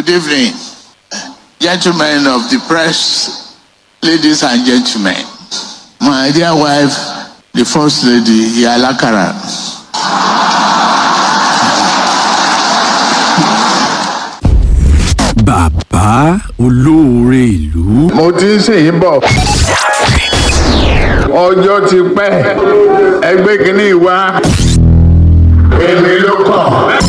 Good evening, gentlemen of the press, ladies and gentlemen. My dear wife, the First Lady, Yalakara. bàbá olóore ìlú mo ti ń sìn yín bọ̀ ọjọ́ ti pẹ́ ẹgbẹ́ kìíní wá èmi ló kàn.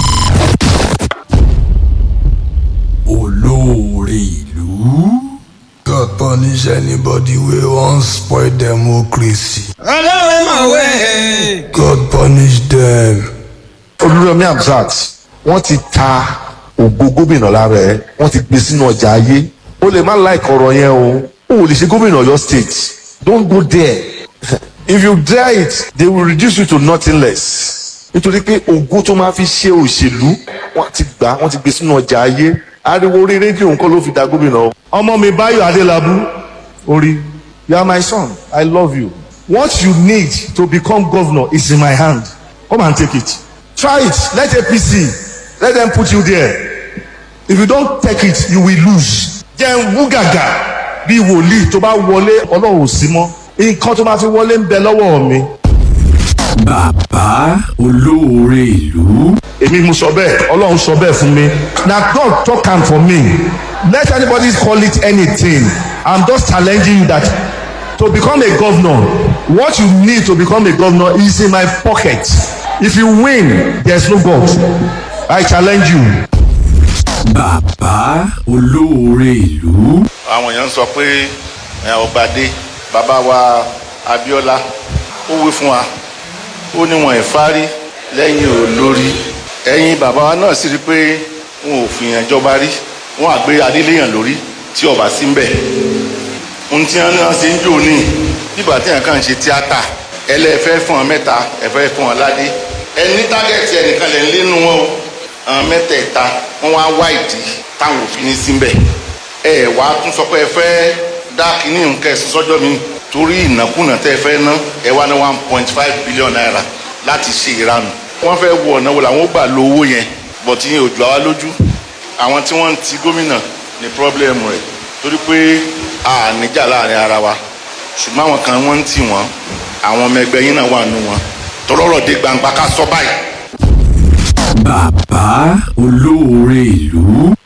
olóore ìlú God punish anybody wey wan spoil democracy. ọlọ́run mọ̀ wẹ́. God punish them. olùrẹ̀mí hamzat wọ́n ti ta ògo gómìnà lára ẹ̀ wọ́n ti gbé sínú ọjà ayé o lè má like ọ̀rọ̀ yẹn o o ò lè ṣe gómìnà ọ̀yọ́ state don't go there if you dare it they will reduce you to nothing less nítorí pé ògo tó máa fi ṣe òṣèlú wọ́n ti gbà wọ́n ti gbé sínú ọjà ayé ariwo orí rédíò nǹkan ló fi da gómìnà o. ọmọ mi báyọ̀ adélábù orí you are my son i love you what you need to become governor is in my hand come and take it try it let apc let them put you there if you don take it you will lose jẹ́ wú gàgà bí wòlíì tó bá wọlé ọlọ́run ò sí mọ́ nǹkan tó máa fi wọlé ń bẹ lọ́wọ́ mi. bàbá olóore ìlú èmi mo sọ bẹ́ẹ̀ ọlọ́run sọ bẹ́ẹ̀ fún mi na God talk am for me let anybody call it anything i'm just challenging you that to become a governor what you need to become a governor is in my pocket if you win there's no God i challenge you. bàbá olóore ìlú àwọn èèyàn ń sọ pé ẹ, ọba dé bàbá wa abiola ó wí fún wa ó ní wọn ìfárí lẹ́yìn olórí ẹ̀yin bàbá wa náà sì rí pé wọn ò fìyàn jọba rí wọn àgbé adéléyàn lórí tí ọba sí ń bẹ̀ ohun tí wọn náà ṣe ń jò ní bíbà tí yẹn kàn ń ṣe tíátà ẹlẹ́fẹ́ fún ọ mẹ́ta ẹ̀fẹ́ fún ọ ládé ẹni tágẹ́tì ẹnìkan lè ń lénu wọn o àwọn mẹ́tẹ̀ẹ̀ta wọ́n wá wá ìdí táwọn òfin ní síbẹ̀ ẹ wá tún sọ pé ẹ fẹ́ dá kínní nǹkan ẹ̀sìn sọ́jọ́ mi torí ìnákúnà tẹ́ ẹ fẹ́ ná ẹ wá ní one point five billion naira láti ṣe ìranù wọ́n fẹ́ wọ ọ̀nà wo làwọn ó gbà lo owó yẹn bọ̀tí yẹn ò jù àwa lójú àwọn tí wọ́n ń ti gómìnà ní pírọ́blẹ́mù rẹ̀ torí pé a níjà láàrin ara wa ṣùgbọ́n àwọn kan wọ́n ń tì wọ́n àwọn ọmọ ẹgbẹ́ yín náà wà nù wọn tọ́lọ́rọ̀ dé gbangba ká sọ báyìí bàbá olóore ìlú